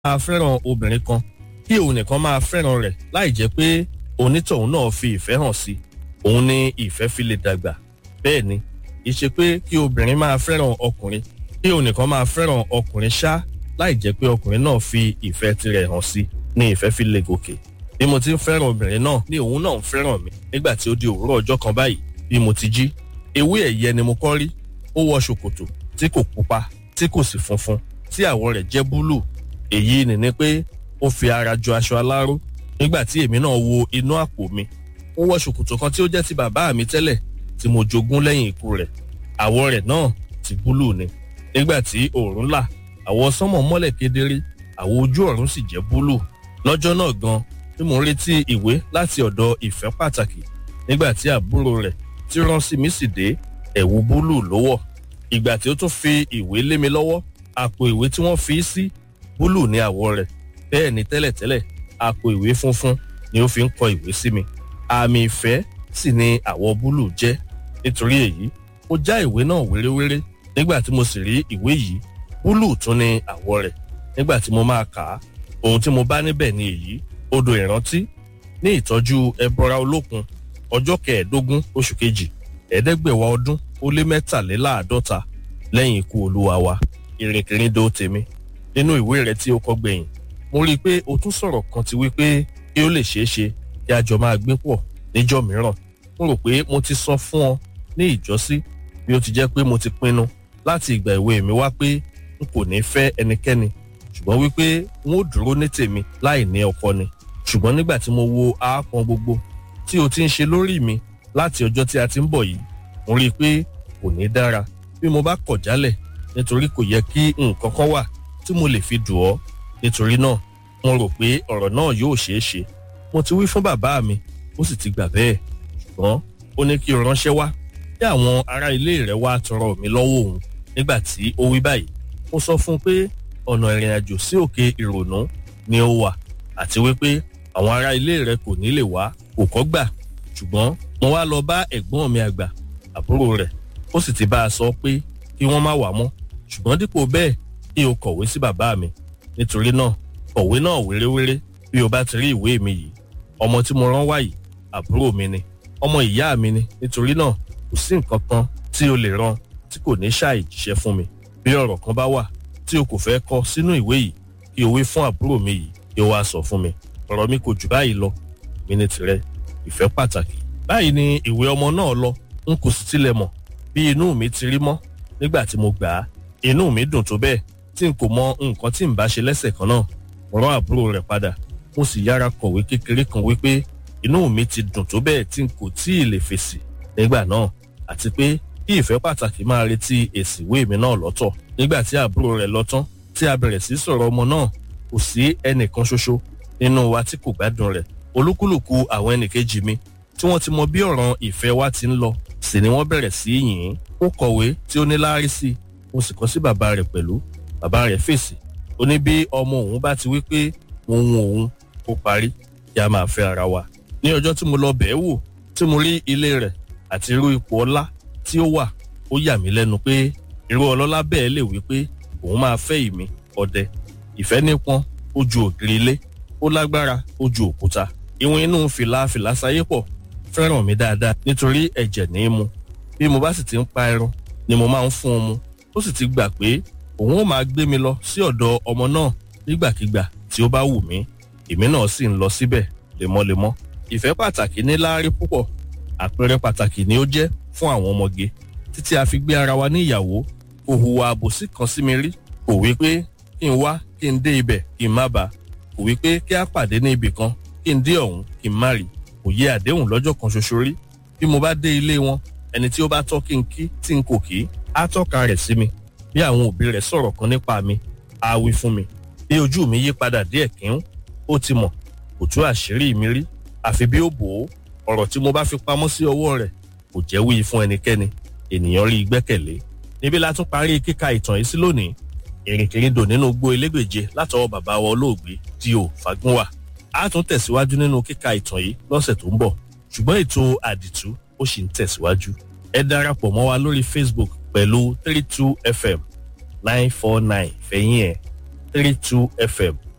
máa fẹ́ràn obìnrin kan kí òun nìkan máa fẹ́ràn rẹ̀ láì jẹ́ pé onítọ̀hún náà fi ìfẹ́ hàn sí òun ni ìfẹ́ fi lè dàgbà bẹ́ẹ̀ ni ìṣe pé kí obìnrin máa fẹ́ràn ọkùnrin kí òun nìkan máa fẹ́ràn ọkùnrin ṣá láì jẹ́ pé ọkùnrin náà fi ìfẹ́ tirẹ̀ hàn sí ni ìfẹ́ fi lè gòkè bí mo ti ń fẹ́ràn obìnrin náà ni òun náà ń fẹ́ràn mi nígbà tí ó di òwúrọ̀ ọjọ́ kan báyìí bí mo ti jí ewé ẹ̀yẹ ni mo kọ́ rí ó wọ ṣòkòtò tí kò pupa tí kò sì funfun tí àwọ̀ rẹ̀ jẹ́ búlù èyí ni ni pé ó fi ara jọ aṣọ aláró nígbà tí èmi náà wo inú àpò mi ó wọ ṣòkòtò kan tí ó jẹ́ ti bàbá mi tẹ́lẹ̀ tí mo jogún lẹ́yìn ikú rẹ̀ àwọ̀ rẹ̀ náà ti búlù ni nígbà tí òòrùn là àwọ̀ sánmọ̀ mọ́lẹ̀ kedere àwọ̀ ojú ọ̀run sì jẹ́ búlù lọ́jọ́ náà gan tí mo ń retí ìwé láti ọ̀dọ̀ ìfẹ́ pàtàkì nígbà tí àbúrò rẹ̀ tí rán sí mi sì dé ẹ̀wù búlù ló wọ̀ ìgbà tí ó tún fi ìwé lé mi lọ́wọ́ àpò ìwé tí wọ́n fi sí búlù ní àwọ̀ rẹ̀ bẹ́ẹ̀ ni tẹ́lẹ̀tẹ́lẹ̀ àpò ìwé funfun ni ó fi ń kọ ìwé sí mi àmì ìfẹ́ sì ni àwọ̀ búlù jẹ́ nítorí èyí mo já ìwé náà wéréwéré nígbà tí mo sì rí ìwé yìí búlù tún ní àwọ̀ rẹ̀ nígbà tí mo máa kà á ohun tí mo bá níbẹ̀ ni èyí odò ìrántí ní ìtọ́jú ẹbọra olókun ọjọ́ kẹẹ̀ẹ́dógún oṣù kejì ẹ̀ẹ́dẹ́gbẹ̀wá ọdún ó lé mẹ́tàléláàádọ́ta lẹ́yìn ikú olúwa wa ìrìnkìrìndò tèmi nínú ìwé rẹ tí ó kọ gbẹ̀yìn mo rí i pé o tún sọ̀rọ̀ kan ti wí pé kí ó lè ṣeé ṣe kí a jọ máa gbé pọ̀ níjọ́ mìíràn mo rò pé mo ti sọ fún ọ ní ìjọ́sí bí ó ti jẹ́ pé mo ti pinnu láti ìgbà ìwé mi wá pé n kò ní fẹ́ ẹnikẹ́ni ṣùgbọ́n wípé n ó dúró ní tèmi láì ní ọkọ ni ṣùgbọ́n nígbà tí mo wo aápọn gbogbo tí o ti ń ṣe lórí mi láti ọjọ́ tí a ti ń bọ̀ yìí mo rí i pé kò ní dára bí mo bá kọ̀ jálẹ̀ nítorí kò yẹ kí nǹkan kan wà tí mo lè fi dùn ọ́ nítorí náà mo rò pé ọ̀rọ̀ náà yóò ṣeé ṣe mo ti wí fún bàbá mi ó sì ti gbà bẹ́ẹ̀ ṣùgbọ́n ó ní kí o ránṣẹ́ wá kí àwọn ará ilé rẹ̀ wá tọrọ mi lọ́wọ́ òun nígbà tí ó wí báyìí mo sọ fún un pé ọ̀nà ìrìn àjò sí òkè ìrònú ni ó wà àti wípé àwọn ará ilé rẹ̀ kò ní lè wá kò kọ́ gbà ṣùgbọ́n mo wá lọ bá ẹ̀gbọ́n mi àgbà àbúrò rẹ̀ ó sì ti bá a sọ pé kí wọ́n má wà mọ́ ṣùgbọ́n dípò bẹ́ẹ̀ kí o kọ̀wé sí bàbá mi nítorí náà kọ̀wé náà wéréwéré bí o bá ti rí ìwé mi yìí ọmọ tí mo rán wá yìí àbúrò mi ni ọmọ ìyá mi ni nítorí náà kò sí nǹkan kan tí o lè rán tí kò ní ṣàì jíṣẹ́ fún mi bí ọ̀rọ̀ kan bá wà tí o kò fẹ́ kọ sínú ìwé yìí kí o wí fún àbúrò mi yìí kí o wá sọ fún mi ọ̀rọ̀ mi kò jù báyìí lọ mi ní tirẹ̀ ìfẹ́ pàtàkì báyìí ni ìwé ọmọ náà lọ n kò sì tilẹ̀ mọ̀ bí inú mi ti rí mọ́ nígbà tí mo gbà á inú mi dùn tó bẹ́ẹ̀ tí n kò mọ nǹkan tí n bá ṣe lẹ́sẹ̀ kan náà mo rán àbúrò rẹ̀ padà mo sì yára kọ̀wé kékeré kan wípé inú mi ti dùn tó bẹ́ẹ̀ tí n kò tí ì lè fèsì nígbà náà àti pé kí ìfẹ́ pàtàkì máa retí èsì ìwé mi náà lọ́tọ̀ nígbà tí àbúrò rẹ̀ lọ tán tí a bẹ̀rẹ̀ sí sọ̀rọ̀ ọmọ náà kò sí ẹnìkan ṣoṣo nínú wa tí kò gbádùn rẹ̀ olúkúlùkù àwọn ẹnìkejì mi tí wọ́n ti mọ bí ọ̀ràn ìfẹ́ wa ti ń lọ sì ni wọ́n bẹ̀rẹ̀ sí yìn ín ó kọ̀wé tí ó ní láárí sí i mo sì kọ sí bàbá rẹ̀ pẹ̀lú bàbá rẹ̀ fèsì ó ní bí ọmọ òun bá ti wí pé òun òun ó parí kí a máa fẹ́ ara wa ní ọjọ́ tí mo lọ bẹ̀ẹ́ wò tí mo rí ilé rẹ̀ àti irú ipò ọlá tí ó wà ó yà mí lẹ́nu pé irú ọlọ́lá bẹ́ẹ̀ lè wí pé òun máa fẹ́ ìmí ọdẹ ìfẹ́ nípọn ó ju ògiri ilé ó lágbára ó ju òkúta ìwọ̀n inú fìlà fìlà sáyé pọ̀ fẹ́ràn mi dáadáa nítorí ẹ̀jẹ̀ ní í mu bí mo bá sì ti ń pa ẹran ni mo máa ń fún un mu ó sì ti gbà pé òun ó máa gbé mi lọ sí ọ̀dọ̀ ọmọ náà nígbàkigbà tí ó bá wù mí èmi náà sì ń lọ síbẹ̀ lemọ́lemọ́ ìfẹ́ pàtàkì ní láárí púpọ̀ àpẹẹrẹ pàtàkì ni ó jẹ́ fún àwọn ọmọge títí a fi gbé ara wa ní ìyàwó kò hùwà àbòsí kan sí mi rí kò wí pé kí n wá kí n dé ibẹ̀ kí n má bàa kò wí pé kí a pàdé ní ibì kan kí n dé ọ̀hún kí n má rí kò yẹ àdéhùn lọ́jọ́ kan ṣoṣo rí bí mo bá dé ilé wọn ẹni tí ó bá tọ́ kí n kí tí n kò kí á tọ́ka rẹ̀ sí mi bí àwọn òbí rẹ̀ sọ̀rọ̀ kan nípa mi á wí fún mi bí ojú mi yí padà díẹ̀ kíún ó ti mọ̀ kò tú àṣírí mi rí àfi bí ó bò ó ọ̀rọ̀ tí mo bá fi pamọ́ sí ọwọ́ rẹ̀ kò jẹ́ wí fún ẹnikẹ́ni ènìyàn rí gbẹ́kẹ̀lé níbi la tún parí kíka ìtàn yìí sí lónìí ìrìnkèrindò nínú gbó elégbèje látọwọ́ bàbá wa olóògbé D.O. Fagúnwà a tún tẹ̀síwájú nínú kíka ìtàn yìí lọ́sẹ̀ tó ń bọ̀ ṣùgbọ́n ètò àdìtú ó sì ń tẹ̀síwájú ẹ darapọ̀ mọ́ wa lórí Facebook pẹ̀lú three two fm nine four nine fẹ̀yìn ẹ̀ three two fm